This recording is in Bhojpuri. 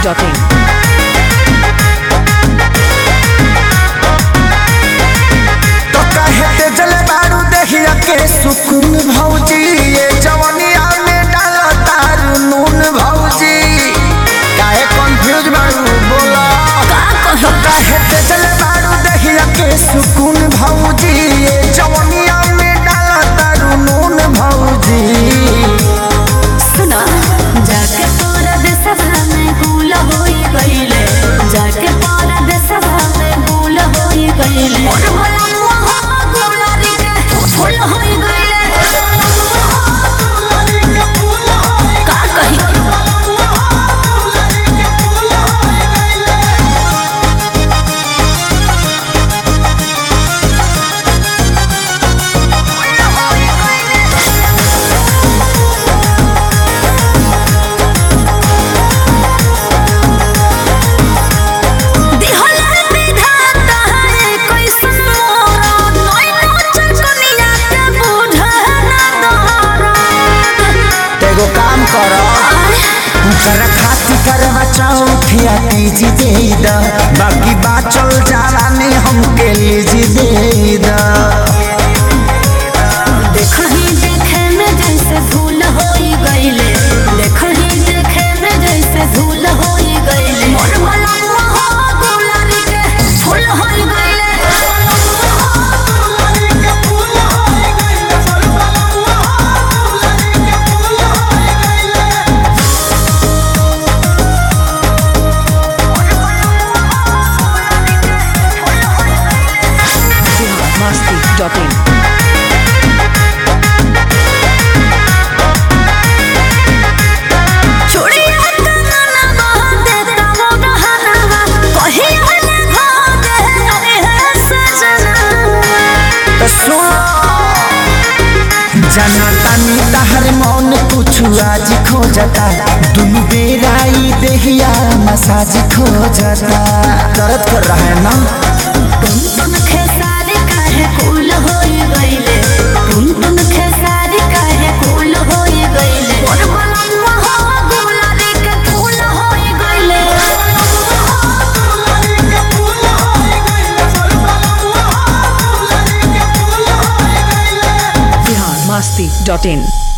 biharmasti.in तो कहे ते जले बारू देहिया के सुकून भौजी ये जवनिया में डाला तारू नून भौजी काहे कंफ्यूज बारू बोला तो कहे ते जले बारू देहिया के सुकून भौजी ये जवनिया में डाला तारू नून भौजी सुना जाके तोरा देशवा में गुल होई गइले जाके तोरा देशवा में गुल होई गइले मोर भला हो गुलारी के फूल होई गइले का कही दिहला विधाता है कैसन मोरा नैनो चकनिया के बूढ़ा ना दोहरा तेगो काम करो कर खाती करवा चौथिया तीजी दे द बाकी बात चल जाला ने हमके लीजी दे द देखही देखे में जैसे भूल होई गइले देखही देखे में जैसे भूल होई गइले मोर भला हो गुलारी के फूल होई गइले biharmasti.in चूड़िया कंगना बांध देता वो गहना कहीं हले भागे अरे है सजना तो सुनो जाना तानी तहर मौन कुछ आज खोजता दुनु बेराई देहिया मसाज खोजता दर्द कर रहा है ना तुम तुम खेसारी काहे कूल होई गइले तुम तुम खेसारी काहे कूल होई गइले मोर बलम्मा हो गुलारी के फूल होई गइले biharmasti.in